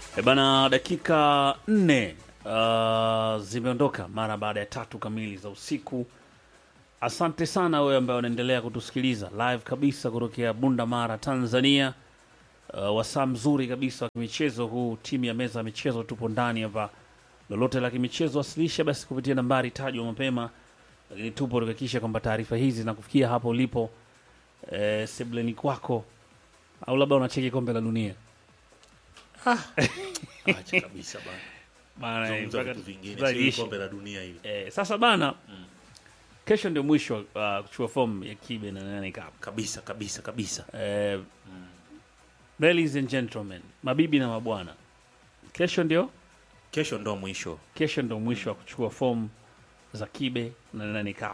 E bana, dakika nne uh, zimeondoka mara baada ya tatu kamili za usiku. Asante sana wewe ambaye unaendelea kutusikiliza live kabisa kutokea Bunda Mara, Tanzania. Uh, wasaa mzuri kabisa wa kimichezo huu, timu ya meza ya michezo tupo ndani hapa. Lolote la kimichezo wasilisha basi kupitia nambari tajwa mapema, lakini tupo tukihakikisha kwamba taarifa hizi zinakufikia hapo ulipo, eh, sebleni kwako, au labda unacheki kombe la dunia Acha kabisa bana. Bana, Zungumza mpaka vitu vingine, tutaishi. sio kombe la dunia hili. Eh, sasa bana kesho ndio mwisho uh, kuchukua fomu ya kibe na nane cup Kabisa kabisa kabisa. eh, ladies and gentlemen mabibi na mabwana kesho ndio Kesho ndo mwisho. kesho ndio mwisho wa kuchukua fomu za kibe na nane cup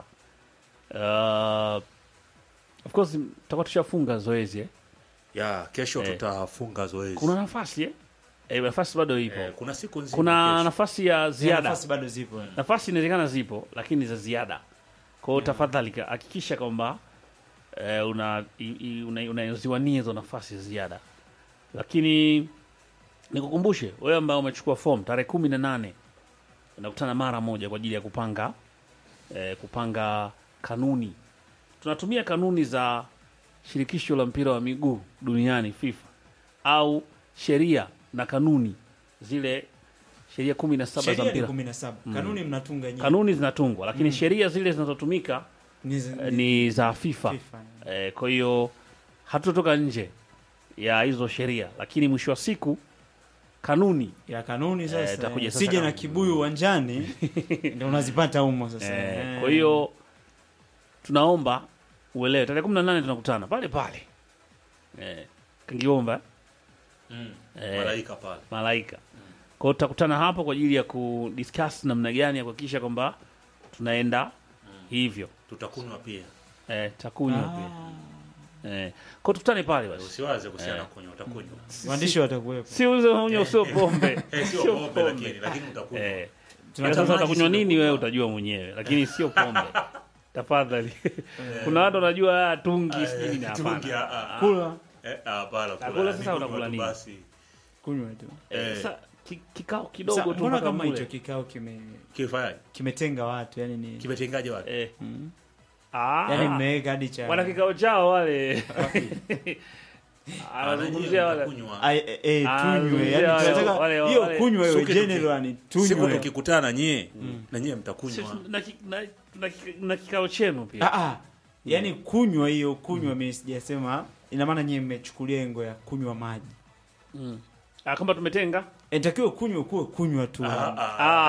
uh, of course tutakuwa tushafunga zoezi eh? Ya, kesho Eh. tutafunga zoezi. kuna nafasi eh? Eh, nafasi bado ipo eh, kuna siku nzima kuna kesho. nafasi ya ziada nafasi bado zipo nafasi inawezekana zipo lakini za ziada kwa hiyo tafadhali ka- hakikisha kwamba eh, una i- i- una- unaziwania hizo nafasi za ziada lakini nikukumbushe wewe ambao umechukua fomu tarehe kumi na nane unakutana mara moja kwa ajili ya kupanga eh, kupanga kanuni tunatumia kanuni za shirikisho la mpira wa miguu duniani FIFA au sheria na kanuni zile sheria kumi na saba za sheria ni mpira kumi na saba kanuni mnatunga nyinyi kanuni zinatungwa lakini sheria zile zinazotumika Ni zi- eh, ni za FIFA, FIFA. Eh, kwa hiyo hatutotoka nje ya hizo sheria lakini mwisho wa siku kanuni ya kanuni sasa itakuja eh, sasa sije na kanuni. kibuyu uwanjani ndio unazipata humo sasa eh, Eh. kwa hiyo tunaomba uelewe tarehe kumi na nane tunakutana pale pale eh, kangiomba Mm. eh, Malaika pale. malaika kwa hiyo tutakutana hapo kwa ajili ya kudiscuss namna gani ya kuhakikisha kwamba tunaenda hivyo Tutakunywa pia. eh, takunywa Ah, pia eh, kwa hiyo tukutane pale basi Usiwaze kuhusiana Eh. na kunywa, utakunywa. waandishi watakuwepo si uzo unywa sio pombe Eh, sio pombe lakini lakini utakunywa. eh, ila Tunatamani sasa utakunywa sio nini wewe utajua mwenyewe lakini sio pombe tafadhali kuna watu wanajua ah, tungi sijui nini Tungi, hapana ah, ah. kula Eh, ah, hapana, kula. Kula sasa Ni kunywa unakula tu nini? basi. kunywa tu Eh, Eh. sasa ki- kikao Sa- kidogo tu mbona mpaka kama hicho mule kikao kime Kifanyaje? kimetenga watu yani ni Kimetengaje watu? eh. Mm. ah, yani mmeweka hadi cha wana kikao chao wale Ah, anazungumzia nanyi wale mtakunywa. Ai, eh, eh, Ah, tunywe zungumzia yani wale- tunataka wale- hiyo wale- kunywa Siku hiyo tuki- general ni Siku tunywe tukikutana nyie na nyie Sisi mtakunywa. na ki- na- na ki- na kikao chenu pia ah ah yani kunywa hiyo kunywa mimi sijasema ina maana nyie mmechukulia engo ya kunywa maji Mm. ah, kwamba tumetenga inatakiwa kunywa kuwe kunywa tu Ah, ah, ah,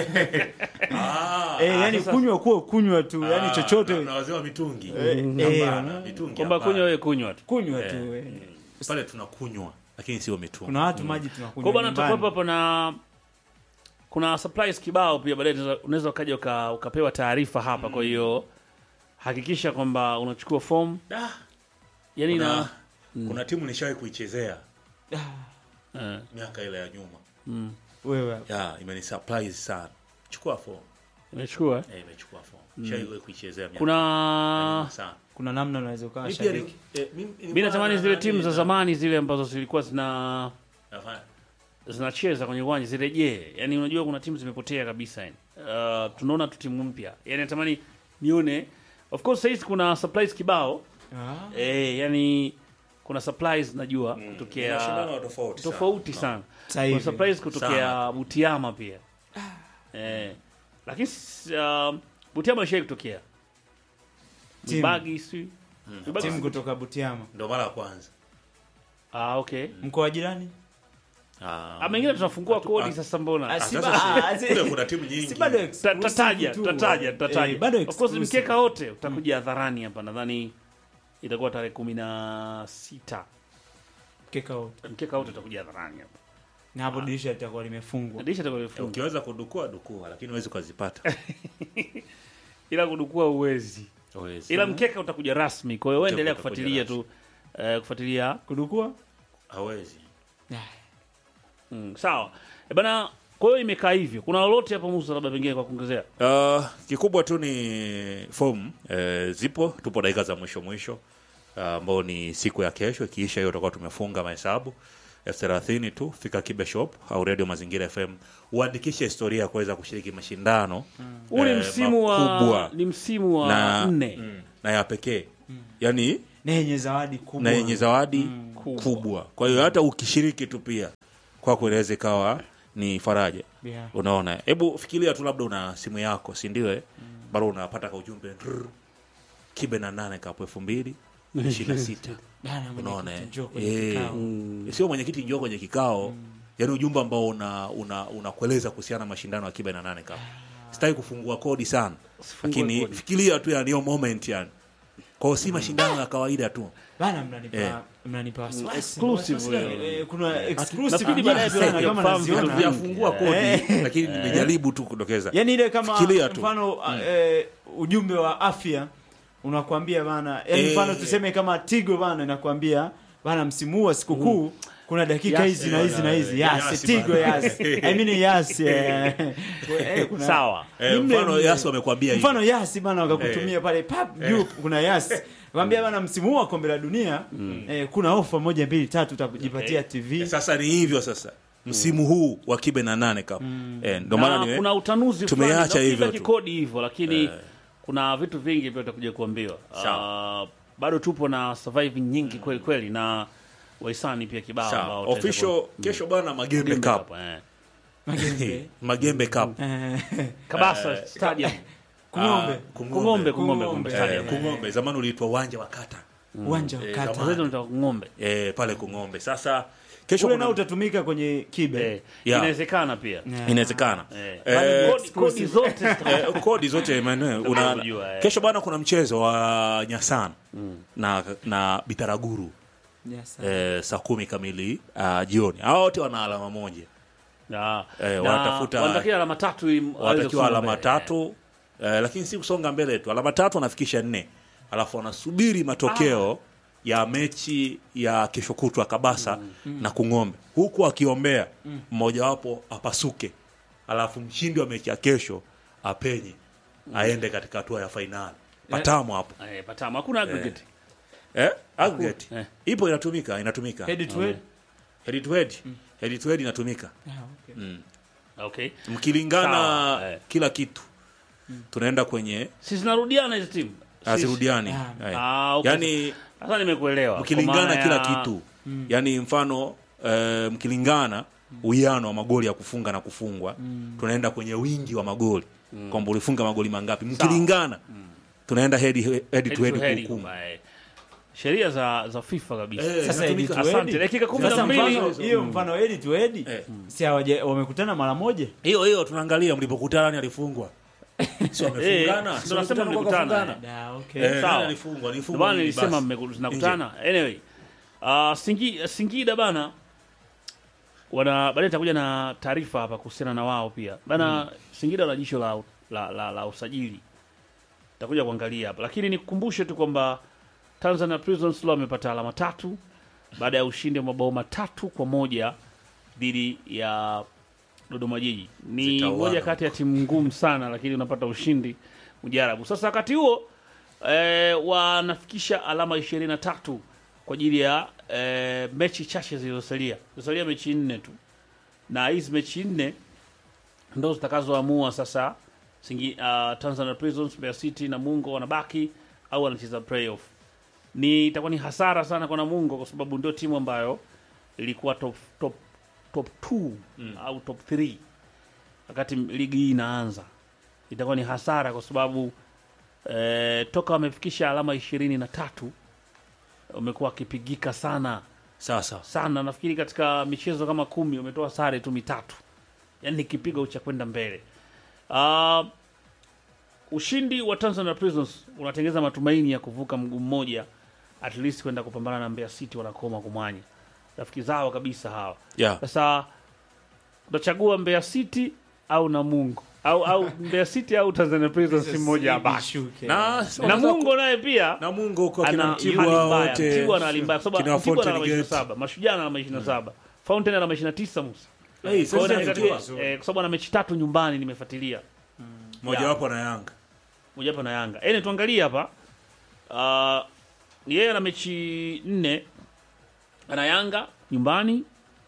ah. eh yani sasa- kunywa kuwe kunywa tu yani Ah, chochote na- na wazee wa mitungi. Eh, eh, Hapana, mitungi kwamba hapana. kunywa wewe kunywa tu kunywa tu eh. pale tunakunywa lakini sio mitungi. kuna watu maji kwa tunakunywa bwana nyumbani. tutakuwepo hapo na kuna supplies kibao pia baadaye unaweza- unaweza ukaja uka, ukapewa taarifa hapa kwa hiyo hakikisha kwamba unachukua fomu Da, yani kuna, na kuna timu nishawahi kuichezea eh, miaka ile ya nyuma mm, wewe ya imeni surprise sana. Chukua fomu. imechukua eh. Eh, imechukua fomu. Nishawahi kuichezea miaka ya kuna nyuma sana. kuna namna unaweza ukawa Mimi pia shabiki ni- eh, mimi- mi nilikuwa natamani na- zile nani timu za na- zamani zile ambazo zilikuwa zina nafanya- zinacheza kwenye uwanja zirejee yani unajua kuna timu zimepotea kabisa yani uh, tunaona tu timu mpya yani natamani nione of course sahizi kuna supplies kibao ah eh, yani kuna supplies najua Ni kutokea mashindano tofauti sana. tofauti No. sana Sasa kuna hivi. surprise kutokea Sana. Butiama pia eh, lakini s- uh, Butiama ishai kutokea Timu. Mbagi si Mbagi timu si- kutoka Butiama Ndo mara ya kwanza. ah, okay mkoa wa jirani Ah. ah, mengine tunafungua Hatu- kodi ah, sasa mbona Ah, si sasa ba- si- ah, si- kule kuna timu nyingi. si bado Ta- exclusive tataja tu. tataja tataja Eh, bado of course exclusive. mkeka wote utakuja hadharani hapa nadhani itakuwa tarehe kumi na sita Mkeka wote. mkeka wote utakuja hadharani hapa na hapo dirisha litakuwa limefungwa dirisha itakuwa imefungwa Ukiweza kudukua dukua, lakini huwezi ukazipata. ila kudukua uwezi Huwezi. ila mkeka utakuja rasmi kwa hiyo wewe Mkeka endelea utakuja kufuatilia tu eh, kufuatilia kudukua hawezi. mm, sawa e bana kwa hiyo imekaa hivyo kuna lolote hapo musa labda pengine kwa kuongezea Uh, kikubwa tu ni fomu eh, zipo, tupo dakika za mwisho mwisho ah, ambao ni siku ya kesho. Ikiisha hiyo tutakuwa tumefunga mahesabu elfu thelathini tu fika kibe shop au radio mazingira fm uandikishe historia ya kuweza kushiriki mashindano huu ni eh, msimu wa makubwa ni msimu wa na, nne mm, na ya pekee yani na yenye zawadi kubwa na yenye zawadi kubwa. Kwa hiyo hata ukishiriki tu pia kwako inaweza ikawa ni faraja. Yeah. Unaona, hebu fikiria tu, labda una simu yako, si ndio? eh? Bado unapata ka ujumbe "Rrr, kibe na nane kapo elfu mbili ishirini na sita Bana, mwenyekiti, unaona eh? njoo kwenye Eh, kikao. sio mwenyekiti njoo kwenye kikao yaani ujumbe ambao una una unakueleza kuhusiana na mashindano ya kibe na nane kapo sitaki kufungua kodi sana Usifungue lakini kodi. fikiria tu yani hiyo moment yani kwao si mashindano ya kawaida tu Bana, mnanipa Eh. mnanipa wasiwasi. exclusive Wasiwasi wewe. gani? Eh, kuna exclusive nafikiri baadaye nyingi sana tutakuja kama kufahamu naziona. vitu vya- hatujafungua kodi lakini nimejaribu tu kudokeza yani ile kama Fikiria tu. mfano eh, ujumbe wa afya unakwambia bana yani Eh. mfano tuseme kama tigo bana inakwambia bana msimu huu wa sikukuu kuna dakika Yes, hizi na eh, hizi na hizi bana, yes yes, tigo bana. yes i mean yes eh. Eh, kuna- sawa Eh, ni mle mfano mle. Yasi wamekwambia hivi. mfano yasi bana wakakutumia pale pap juu kuna yasi kwambia bana msimu huu wa kombe la dunia eh, kuna ofa moja mbili tatu utajipatia tv sasa ni hivyo sasa msimu huu wa kibe na nane kap eh, ndo maana na niwe- kuna utanuzi tumeacha fulani, nafikiri hivyo za tu. kikodi hivyo lakini kuna vitu vingi pia utakuja kuambiwa Sawa. uh, bado tupo na surviving nyingi kweli kweli na waisani pia kibao Sawa. ambao utaweza official ku- kesho bana magembe Gembe cup Cup, eh. Magembe. magembe cup Eh, kabasa stadium kung'ombe Ah, kung'ombe kung'ombe Kung'ombe. kung'ombe Eh, stadium kung'ombe zamani uliitwa uwanja wa kata uwanja wa Eh, kata zamani. Sasa ndio kung'ombe eh, pale kung'ombe sasa kesho ule kuna- nao utatumika kwenye kibe eh, Yeah. inawezekana pia Yeah. inawezekana eh. Eh, Kodi- kodi zote zita- eh, kodi zote Emmanuel, una Unajua, eh. kesho bana kuna mchezo wa nyasana na na bitaraguru Yes, eh, saa kumi kamili uh, jioni hao wote wana alama moja Ah, Eh, na wanatafuta- wanatakiwa alama tatu ili waweze wanatakiwa kusonga alama mbele. tatu eh, lakini si kusonga mbele tu alama tatu wanafikisha nne alafu wanasubiri matokeo ya mechi ya kesho kutwa kabasa na kung'ombe huku akiombea mmojawapo apasuke alafu mshindi wa mechi ya kesho apenye aende katika hatua ya fainali patamu hapo Eh, patamu hakuna aggregate eh? aggregate Eh. ipo inatumika inatumika Head to head. head to head head to head inatumika Ah, okay. okay mkilingana Sawa, eh. kila kitu tunaenda kwenye si zinarudiana hizo timu Si- hazirudiani Ah. Eh. Ah, okay. yani sasa nimekuelewa Kwa mkilingana maana kila ya- kitu yani mfano eh, mkilingana uwiano wa magoli ya kufunga na kufungwa tunaenda kwenye wingi wa magoli kwamba ulifunga magoli mangapi mkilingana tunaenda head, head head to to head head kuhukumu kwamba, eh, sheria za za FIFA kabisa Eh, Sasa inatumika. head to head. Asante, dakika kumi na Sasa mbili. mfano hiyo mfano head to head Eh. si hawaja- wamekutana mara moja hiyo hiyo tunaangalia mlipokutana nani alifungwa si wamefungana Eh, si ndio nasema wamekutana kwa mlikutana, kufungana Da, okay. Eh, Sawa. nani alifungwa Ndio alifungwa maana nini nilisema basi? mmeku- zinakutana anyway uh, Singi, Singida bana wana baadaye nitakuja na taarifa hapa kuhusiana na wao pia bana Singida wana jisho la, la, la, la usajili takuja kuangalia hapa lakini nikukumbushe tu kwamba Tanzania Prisons Law wamepata alama tatu baada ya ushindi wa mabao matatu kwa moja dhidi ya Dodoma Jiji. Ni Zitauana. moja kati ya timu ngumu sana, lakini unapata ushindi mjarabu. Sasa wakati huo eh, wanafikisha alama ishirini na tatu kwa ajili ya eh, mechi chache zilizosalia. Zilizosalia mechi nne tu, na hizi mechi nne ndo zitakazoamua sasa Singi, uh, Tanzania Prisons, Mbeya City na Mungo wanabaki au wanacheza playoff. Ni itakuwa ni hasara sana kwa Namungo kwa sababu ndio timu ambayo ilikuwa top top top 2 au top 3 wakati ligi hii inaanza. Itakuwa ni hasara kwa sababu eh, toka wamefikisha alama ishirini na tatu wamekuwa wakipigika sana sasa sana. Nafikiri katika michezo kama kumi wametoa sare tu mitatu, yaani ni kipigo cha kwenda mbele. Uh, ushindi wa Tanzania Prisons unatengeza matumaini ya kuvuka mguu mmoja at least kwenda kupambana na Mbeya City wanakoma kumwanya rafiki zao kabisa hawa. yeah. Sasa utachagua Mbeya City au Namungo au au Mbeya City au Tanzania Prisons, si mmoja abaki. Ishuke. na Namungo naye pia na Mungu huko kina ana Mtibwa hali mbaya. wote Mtibwa ana hali mbaya kwa kina sababu Mtibwa ana alama Fountain 27, Mashujaa ana alama 27, Fountain ana alama 29 Musa. Hey, Kwa hiyo sasa ni Mtibwa. katika- eh, kwa sababu ana mechi tatu nyumbani nimefuatilia. mojawapo na Yanga Moja hapa na Yanga. Yaani tuangalie hapa. Uh, yeye ana mechi nne. Ana Yanga nyumbani,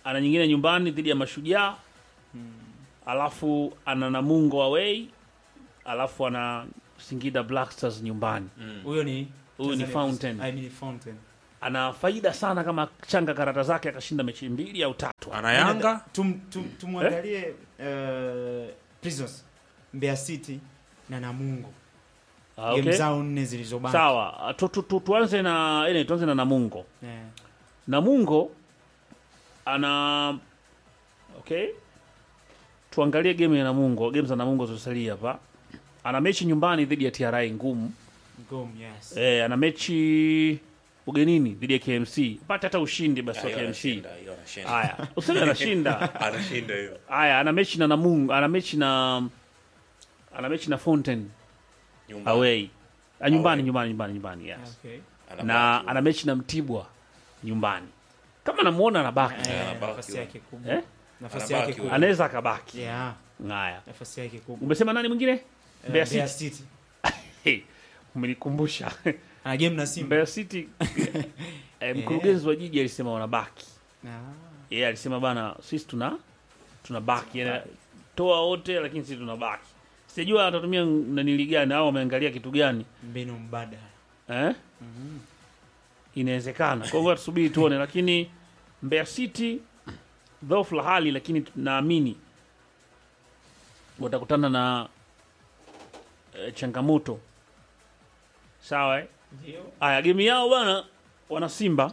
ana nyingine nyumbani dhidi ya Mashujaa alafu ana Namungo away alafu ana Singida Black Stars nyumbani. Huyo ni Huyu ni Tanzania Fountain. Prisons. I mean Fountain. Ana faida sana kama changa karata zake akashinda mechi mbili au tatu. ana Yanga Tum, tum, tumwangalie eh, Prisons, Mbeya City na Namungo. Ah, Game okay. zao nne zilizobaki. Sawa, tu, tu, tu, tuanze na ene, tuanze na Namungo. Eh, Namungo ana okay, tuangalie game ya Namungo, game za Namungo zilizosalia hapa. Ana mechi nyumbani dhidi ya TRA ngumu. Ngom, yes. Eh, ana mechi ugenini dhidi ya KMC. Pata hata ushindi basi wa Hiyo KMC. anashinda, hiyo anashinda. Haya, useme anashinda. anashinda hiyo Haya, ana mechi na Namungo, ana mechi na ana mechi na Fountain Nyumbani. away. Ah, nyumbani, Away. nyumbani, nyumbani, nyumbani, yes. Okay. Anabaki Na huko. ana mechi na Mtibwa nyumbani. Kama namuona anabaki. Eh, anabaki nafasi huyo. yake kubwa. Eh? Nafasi Anabaki yake huyo. kubwa. Anaweza akabaki. Yeah, Haya. nafasi yake kubwa. Umesema nani mwingine? Eh, Mbeya Mbeya City. City. Hey, umenikumbusha. Ana game na Simba. Mbeya City eh, mkurugenzi wa jiji alisema wanabaki. Ah. Yeye alisema bana sisi tuna tunabaki. Yaani toa wote lakini sisi tunabaki. Sijajua atatumia nanili gani au ameangalia kitu gani. Mbinu mbadala. Eh? Inawezekana. Kwa hivyo tusubiri tuone lakini Mbeya City dhaifu la hali lakini naamini watakutana na eh, changamoto. Sawa eh? Ndio. Aya, game yao bana, wana Simba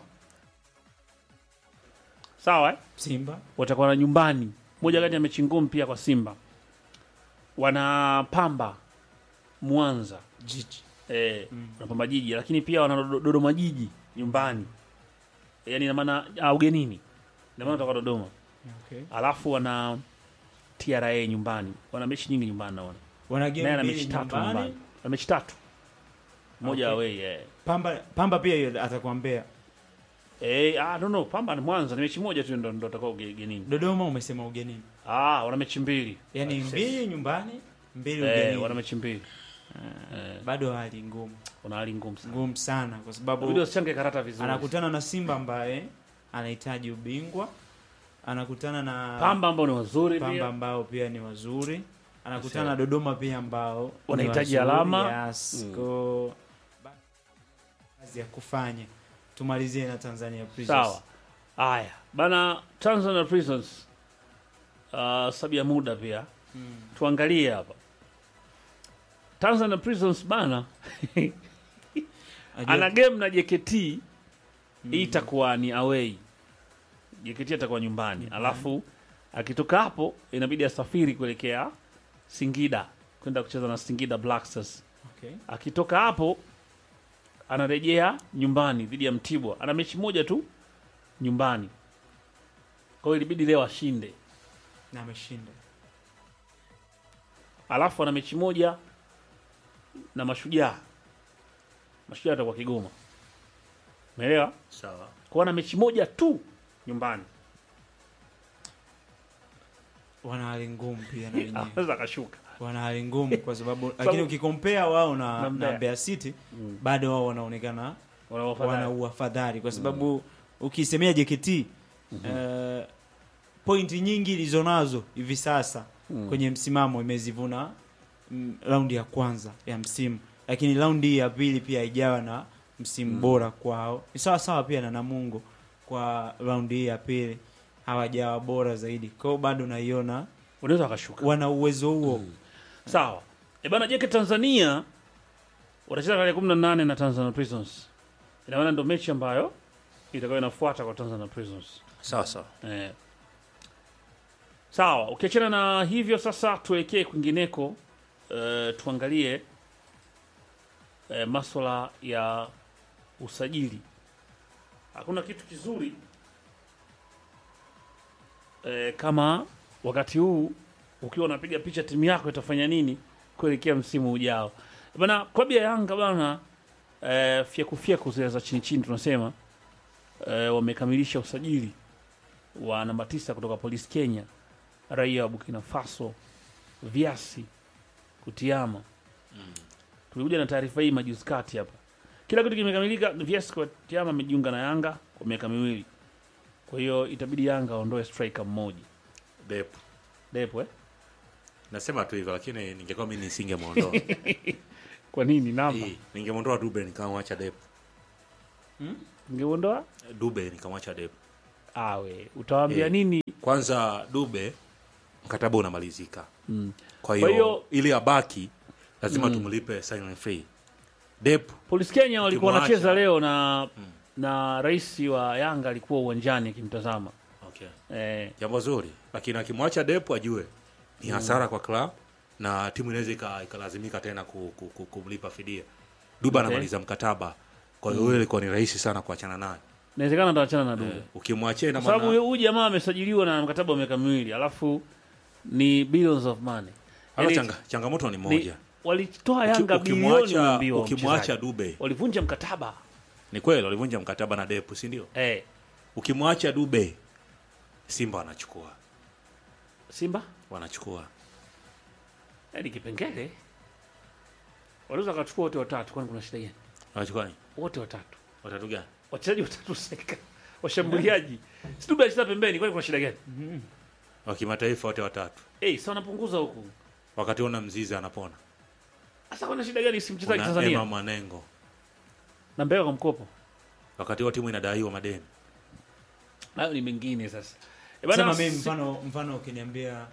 sawa eh? Simba. watakuwa na nyumbani, moja kati ya mechi ngumu pia kwa Simba. Wana Pamba Mwanza Jiji. eh, wana Pamba Jiji, lakini pia wana Dodo- Dodoma Jiji nyumbani, yani ina maana ah, ugenini, ina maana watakuwa Dodoma, Okay. alafu wana TRA nyumbani, wana mechi nyingi nyumbani, naona Wana naye game ana mbili mechi tatu nyumbani. nyumbani, ana mechi tatu, moja Okay. away eh. Pamba Pamba pia hiyo atakuwa Mbeya. Eh, ah, no, no, Pamba ni Mwanza, ni mechi moja tu ndo ndo atakao ugenini. Dodoma umesema ugenini. Ah, wana mechi mbili. Yaani Ah, mbili nyumbani, mbili Eh, ugenini. wana mechi mbili. Eh, Bado hali ngumu. wana hali ngumu sana. Ngumu sana kwa Inabidi sababu wasichange karata vizuri. anakutana na Simba ambaye anahitaji ubingwa. Anakutana na Pamba ambao ni wazuri Pamba pia. ambao pia ni wazuri. Anakutana Sasa- na Dodoma pia ambao ni Wanahitaji wazuri. alama. Yes. Mm. Ko ba- kazi ya kufanya. Tumalizie na Tanzania Prisons. Sawa. Haya. Bana Tanzania Prisons. Uh, sabi ya muda pia. Mm. Tuangalie hapa. Tanzania Prisons bana Najua- ana game na JKT hii itakuwa ni away. JKT atakuwa nyumbani. Alafu akitoka hapo inabidi asafiri kuelekea Singida kwenda kucheza na Singida Black Stars. Okay. Akitoka hapo anarejea nyumbani dhidi ya Mtibwa. Ana mechi moja tu nyumbani, kwa hiyo ilibidi leo ashinde. Na ameshinda. Alafu ana mechi moja na Mashujaa. Mashujaa atakuwa Kigoma, umeelewa? sawa Kwa ana mechi moja tu nyumbani, Wana hali ngumu pia na wenyewe. anaweza akashuka. wana hali ngumu kwa sababu lakini ukikompea wao na, Na na Mbeya. Mbeya City Mm. bado wao wanaonekana Wana wana wafadhali. uafadhali kwa sababu ukisemea JKT eh, pointi nyingi ilizonazo hivi sasa Mm. kwenye msimamo imezivuna mm, raundi ya kwanza ya msimu, lakini raundi hii ya pili pia haijawa na msimu bora kwao. Ni sawa sawa pia na Namungo kwa raundi hii ya pili hawajawa bora zaidi, kwa hiyo bado naiona Unaweza akashuka. wana uwezo huo Sawa. E bana JK Tanzania watacheza tarehe 18 na Tanzania Prisons. Ina maana ndio mechi ambayo itakuwa inafuata kwa Tanzania Prisons. sawa sawa Eh. Sawa, ukiachana na hivyo sasa tuelekee kwingineko eh, tuangalie eh, maswala ya usajili. Hakuna kitu kizuri eh, kama wakati huu ukiwa unapiga picha timu yako itafanya nini kuelekea msimu ujao. Bana klabu ya Yanga bana eh, fyeku fyeku zile za chini chini tunasema eh, wamekamilisha usajili wa namba tisa kutoka Polisi Kenya, raia wa Burkina Faso, Viasi Kutiama. Tulikuja na taarifa hii majuzi kati hapa, kila kitu kimekamilika. Viasi Kutiama amejiunga na Yanga kwa miaka miwili kwa hiyo itabidi Yanga aondoe striker mmoja Depu. Depo eh? Nasema tu hivyo lakini ningekuwa mimi nisingemuondoa. Kwa nini namba Eh, Ningemuondoa Dube nikamwacha Depu. ungeondoa? Dube nikamwacha Depu. Awe utawaambia Eh. nini? Kwanza Dube mkataba unamalizika. Mm. Kwa Kwa hiyo hiyo- ili abaki lazima tumlipe sign free. Depu Polisi Kenya walikuwa Ukimwacha- wanacheza leo na na rais wa Yanga alikuwa uwanjani akimtazama okay. eh, Jambo zuri, lakini akimwacha Depu ajue ni hasara kwa club na timu inaweza ika- ikalazimika tena ku, ku, ku, kumlipa fidia. Dube Okay. anamaliza mkataba, kwa hiyo mm. ilikuwa ni rahisi sana kuachana naye. inawezekana ataachana na Dube Eh, ukimwachia ina kwa sababu maana huyu jamaa amesajiliwa na mkataba wa miaka miwili alafu ni billions of money hata Yaani, changa, changamoto ni ni- moja. walitoa Uki- Yanga bilioni ukimwacha unaambiwa ukimwacha mchezaji. Dube walivunja mkataba ni kweli walivunja mkataba na Depu, si ndio? eh, Ukimwacha Dube Simba wanachukua Simba wanachukua eh, ni kipengele wanaweza wakachukua wote watatu, kwani kuna shida gani? wanachukua nini? Wote watatu Watatu gani? wachezaji watatu seka washambuliaji si Dube alicheza pembeni, kwani kuna shida gani? Wa kimataifa wote watatu, Eh, sasa wanapunguza huku wakati ona Mzizi anapona, sasa, kuna shida gani? Si mchezaji kuna Tanzania Emma Mwanengo, na Mbeya kwa mkopo, wakati huo timu inadaiwa madeni. hayo ni mengine sasa. Eh, bana, sema mimi si- mfano mfano ukiniambia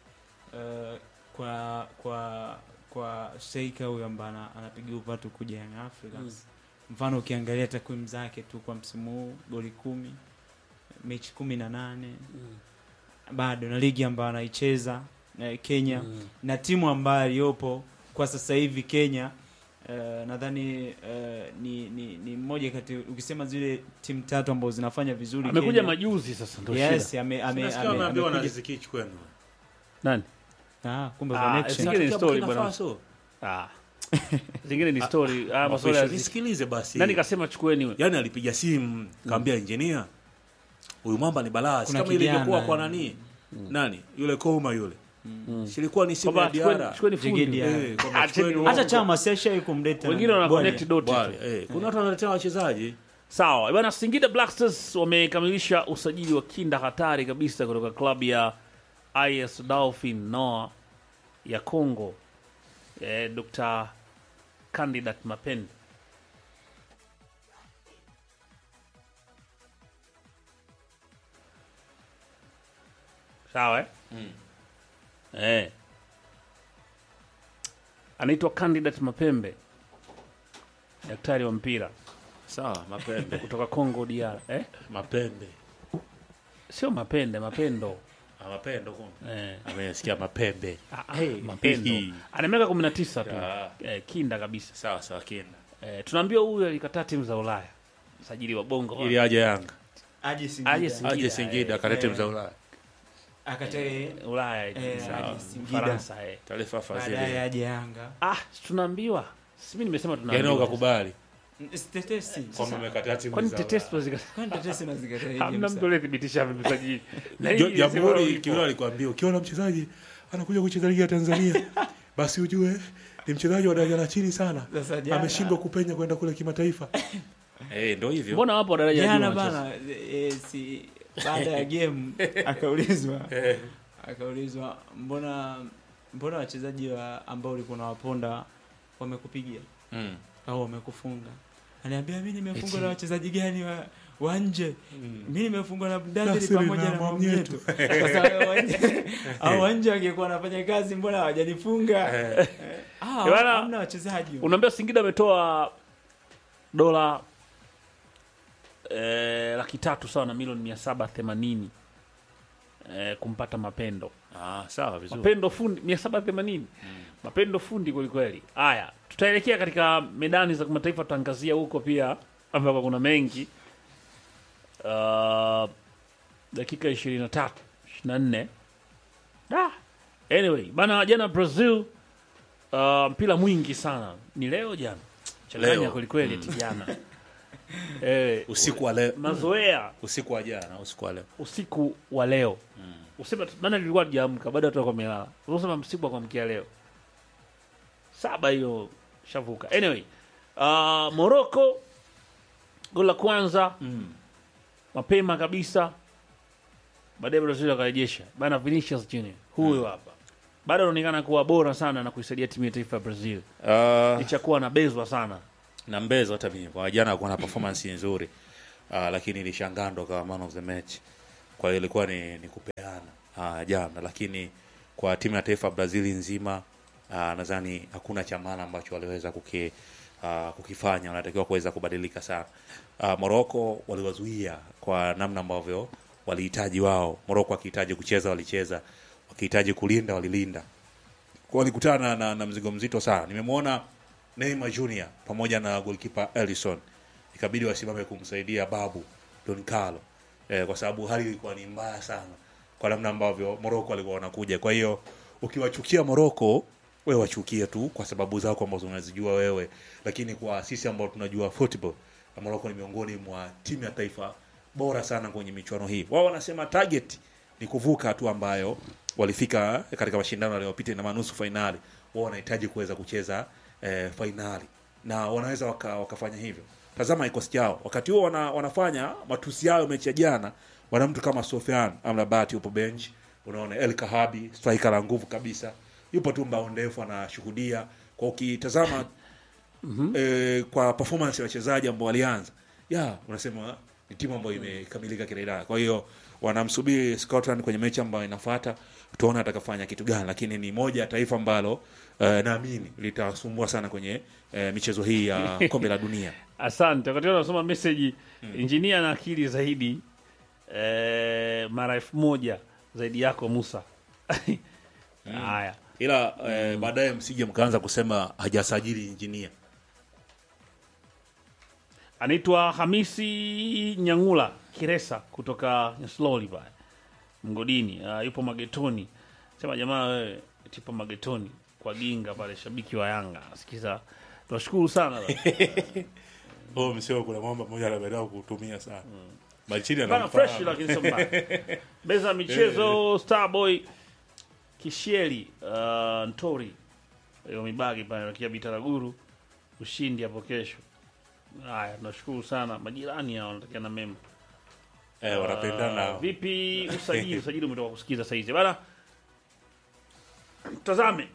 uh, kwa kwa kwa Sheika huyu ambaye ana- anapiga upatu kuja Young Africans mfano ukiangalia takwimu zake tu kwa msimu huu goli kumi mechi kumi na nane Mm, bado na ligi ambayo anaicheza eh, Kenya mm. na timu ambayo iliyopo kwa sasa hivi Kenya uh, nadhani uh, ni, ni, ni mmoja kati ukisema zile timu tatu ambazo zinafanya vizuri amekuja Kenya. majuzi sasa, ndio yes, shida. ame, ame, Nasikia ame, wameambiwa na amekuja- Riziki kwenu. Nani? Ah, kumbe Ah, connection. Zingine ni Natokea story Burkina bwana. Faso. Ah. Zingine ni story. Ah, masuala ya Official, nisikilize basi. nani kasema chukueni wewe? Yaani alipiga simu kaambia engineer, huyu mwamba ni balaa, si Kuna kama ilivyokuwa kijana, kwa nani nani yule Koma yule, Mm. silikuwa ni simu ya Kwamba chukueni- Diara. chukueni fundi. Jigedi ya- Eh, kwamba Ah, chukueni cheni- hata uongo. chama siashai kumleta Wengine wana Bwana. connect dot. Wale, eh, kuna watu wanaletea wachezaji Sawa bwana, Singida Black Stars wamekamilisha usajili wa kinda hatari kabisa kutoka klabu ya IS Dolphin Noah ya Congo, eh, Dr. Candidat Mapende. Sawa eh? Eh. Anaitwa Candidat Mapembe, daktari wa mpira sawa, mapembe kutoka Congo DR. Eh? mapembe Sio mapende, mapendo. Ah, mapendo kumbe. Eh. amesikia mapembe Ah, ah, mapendo. Ana miaka 19 tu. Ah. Eh, kinda kabisa. sawa sawa kinda Eh, tunaambiwa huyu alikataa timu za Ulaya. Sajili wa Bongo. ili aje Yanga aje Singida. Aje Singida. aje Singida akalete eh. mza Ulaya akatae Ulaya. Eh, sawa. aje Singida. Faransa eh. taarifa baadaye fadhili aje Yanga Ah, tunaambiwa. Si mimi nimesema yani tunaambiwa. ukakubali tetesi kwamba umekataa timu Kwani za tetesi Ulaya. zika kwani tetesi nazikataa hamna mtu aliyethibitisha amemsajili. Na hii Jo- ilisema Jamhuri ipo. Kiwila alikwambia ukiona mchezaji anakuja kucheza ligi ya Tanzania basi ujue ni mchezaji wa daraja la chini sana, Sasa jana- ameshindwa kupenya kwenda kule kimataifa. Eh, ndio hivyo. Mbona wapo daraja la jana juu wanacheza? bana eh, si baada ya game akaulizwa Eh, akaulizwa mbona mbona wachezaji wa ambao ulikuwa unawaponda wamekupigia mm, au wamekufunga aniambia mi nimefungwa Eti. na wachezaji gani wa, wa nje mm. mi nimefungwa na Mdadili Nasiri pamoja na na Mwamnyeto. Mwamnyeto. Sasa wao wa nje- hao wa nje wangekuwa wanafanya kazi mbona hawajanifunga Eh, Ah, Eh, bana, hamna wachezaji Unaambia Singida ametoa dola eh, laki tatu sawa na milioni mia saba themanini eh, kumpata Mapendo. ah, sawa vizuri. Mapendo fundi mia saba themanini Mapendo fundi kwelikweli. Haya, tutaelekea katika medani za kimataifa, tutaangazia huko pia ambako kuna mengi uh, dakika ishirini na tatu ishirini na nne Da. Anyway, bana jana Brazil uh, mpira mwingi sana ni leo jana changanya Leo. kwelikweli eti jana eh, Usiku wa leo, mazoea usiku wa jana, usiku wa leo. usiku wa leo usema maana nilikuwa tujaamka bado watu wako wamelala usema msiku wa kuamkia leo saba hiyo shavuka anyway uh, Morocco goli la kwanza Mm. mapema kabisa baadaye Brazil wakarejesha bana. Vinicius Junior huyo hapa bado anaonekana kuwa bora sana na kuisaidia timu ya taifa ya Brazil Uh, licha kuwa anabezwa sana. na mbezo hata mimi kwa jana alikuwa na performance nzuri uh, lakini ilishangaa ndo kama man of the match kwa hiyo ilikuwa ni, ni kupeana uh, jana lakini kwa timu ya taifa ya brazil nzima uh, nadhani hakuna cha maana ambacho waliweza kuki, uh, kukifanya wanatakiwa kuweza kubadilika sana uh, moroko waliwazuia kwa namna ambavyo walihitaji wao moroko wakihitaji kucheza walicheza wakihitaji kulinda walilinda kwa walikutana na, na, na mzigo mzito sana nimemwona Neymar Junior pamoja na goalkeeper Ellison ikabidi wasimame kumsaidia babu Don Carlo eh, kwa sababu hali ilikuwa ni mbaya sana kwa namna ambavyo Morocco walikuwa wanakuja. Kwa hiyo ukiwachukia Morocco wewe wachukie tu kwa sababu zako ambazo unazijua wewe, lakini kwa sisi ambao tunajua football, Morocco ni miongoni mwa timu ya taifa bora sana kwenye michuano hii. Wao wanasema target ni kuvuka hatua ambayo walifika katika mashindano yaliyopita na manusu fainali. Wao wanahitaji kuweza kucheza eh, fainali na wanaweza waka, wakafanya hivyo. Tazama kikosi chao wakati huo wana, wanafanya matusi yao mechi ya jana, wana mtu kama Sofian Amrabat yupo bench, unaona El Kahabi striker la nguvu kabisa, yupo tu mbao ndefu anashuhudia. Kwa ukitazama eh, kwa performance ya wachezaji ambao walianza, ya unasema ni timu ambayo imekamilika kila idara. Kwa hiyo wanamsubiri Scotland kwenye mechi ambayo inafuata, tuone atakafanya kitu gani, lakini ni moja ya taifa ambalo eh, naamini litasumbua sana kwenye eh, michezo hii ya kombe la dunia. Asante. Wakati huo nasoma message injinia na akili zaidi eh, mara elfu moja zaidi yako Musa. Haya, ila eh, baadaye msije mkaanza kusema hajasajili injinia. anaitwa Hamisi Nyangula Kiresa kutoka Nyasloli pale mgodini. Uh, yupo magetoni, sema jamaa wewe tipo magetoni kwa ginga pale, shabiki wa Yanga sikiza. Tunashukuru sana Oh, msio kuna mambo moja anapenda kutumia sana. Malichini bana, fresh lakini sio mbaya. Meza ya michezo Starboy Kishieli uh, Ntori hiyo mibagi pale nakia Bitaraguru, ushindi hapo kesho. Haya, tunashukuru sana majirani hao wanatakia na mema. eh, wanapendana. Uh, vipi usajili? Usajili umetoka kusikiza saizi bana, tazame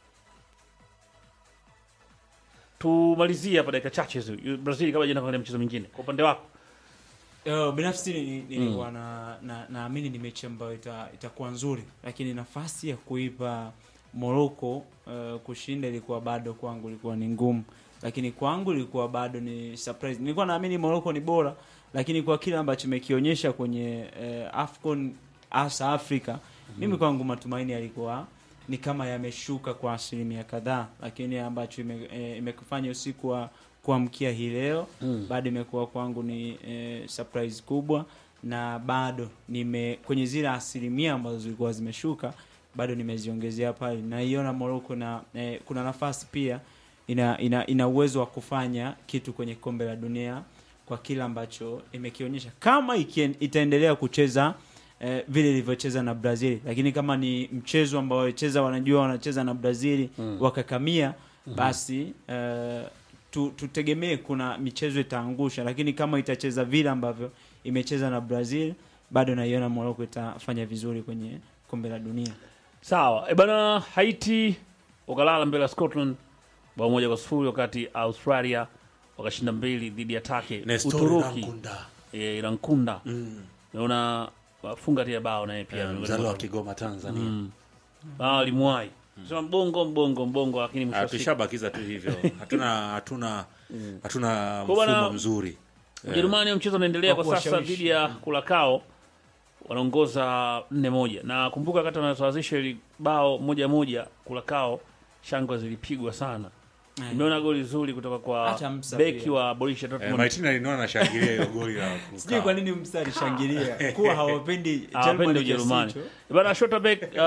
tumalizie hapa dakika chache hizi. Brazil kabla jana kuangalia mchezo mwingine, kwa upande wako Uh, binafsi ni- nilikuwa na na- naamini ni mechi ambayo ita- itakuwa nzuri, lakini nafasi ya kuipa Morocco uh, kushinda ilikuwa bado kwangu ilikuwa ni ngumu, lakini kwangu ilikuwa bado ni surprise. Nilikuwa naamini Morocco ni bora, lakini kwa kile ambacho imekionyesha kwenye uh, Afcon hasa Afrika, mimi kwangu matumaini yalikuwa ni kama yameshuka kwa asilimia kadhaa, lakini ambacho ime- eh, imekufanya usiku wa kuamkia hii leo bado imekuwa kwangu ni eh, surprise kubwa, na bado nime kwenye zile asilimia ambazo zilikuwa zimeshuka bado nimeziongezea pale. Naiona Morocco na eh, kuna nafasi pia ina, ina, ina uwezo wa kufanya kitu kwenye kombe la dunia kwa kile ambacho imekionyesha kama ikien, itaendelea kucheza eh, vile ilivyocheza na Brazil, lakini kama ni mchezo ambao wacheza wanajua wanacheza na Brazil wakakamia, basi eh, tu, tutegemee kuna michezo itaangusha, lakini kama itacheza vile ambavyo imecheza na Brazil, bado naiona Morocco itafanya vizuri kwenye kombe la dunia. sawa. E bana, Haiti wakalala mbele ya Scotland bao moja kwa sifuri, wakati Australia wakashinda mbili dhidi ya Take. Nestor Uturuki Nankunda. e, Irankunda Mm. naona wafunga tia bao naye pia Eh, miongoni mzaliwa wa mwa- Kigoma Tanzania. Mm. bao limwai sema mbongo mbongo mbongo, lakini mwisho Ah, wa siku tushabakiza tu hivyo. Hatuna hatuna hatuna Kwa bwana- mfumo mzuri. Ujerumani mchezo unaendelea kwa Kwa sasa kuwashawishi. dhidi ya Kulakao, wanaongoza nne moja, na kumbuka wakati wanasawazisha ili bao moja moja, Kulakao shangwe zilipigwa sana. Nimeona goli zuri kutoka kwa Hata Msa beki pia. wa Borussia Eh, Dortmund. Maitina aliniona anashangilia hiyo goli la Sijui kwa nini mstari shangilia kuwa hawapendi Hawapendi Germany Ujerumani. kiasi hicho. Bana Schlotterbeck uh,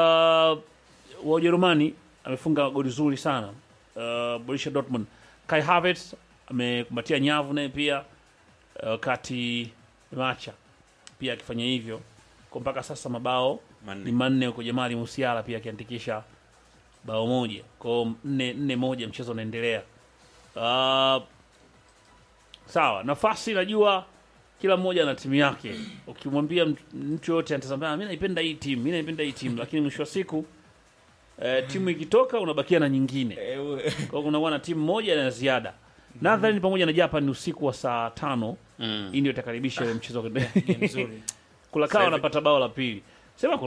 wa Ujerumani amefunga goli zuri sana. Uh, Borussia Dortmund. Kai Havertz amekumbatia nyavu naye pia uh, wakati Macha pia akifanya hivyo. Kwa mpaka sasa mabao Manne. ni manne huko Jamali Musiala pia akiandikisha bao moja. Kwa hiyo nne nne moja mchezo unaendelea. Uh, sawa, nafasi najua kila mmoja ana timu yake. Ukimwambia mtu- mtu yote anatazama, mimi naipenda hii timu, mimi naipenda hii timu, lakini mwisho wa siku eh, timu ikitoka unabakia na nyingine. Kwa hiyo kunakuwa na timu moja na ziada. Nadhani pamoja na Japan ni usiku wa saa tano Mm. hii ndio itakaribisha ile mchezo wa Ni mzuri Kulakawa Sasa hivi- anapata bao la pili. Sema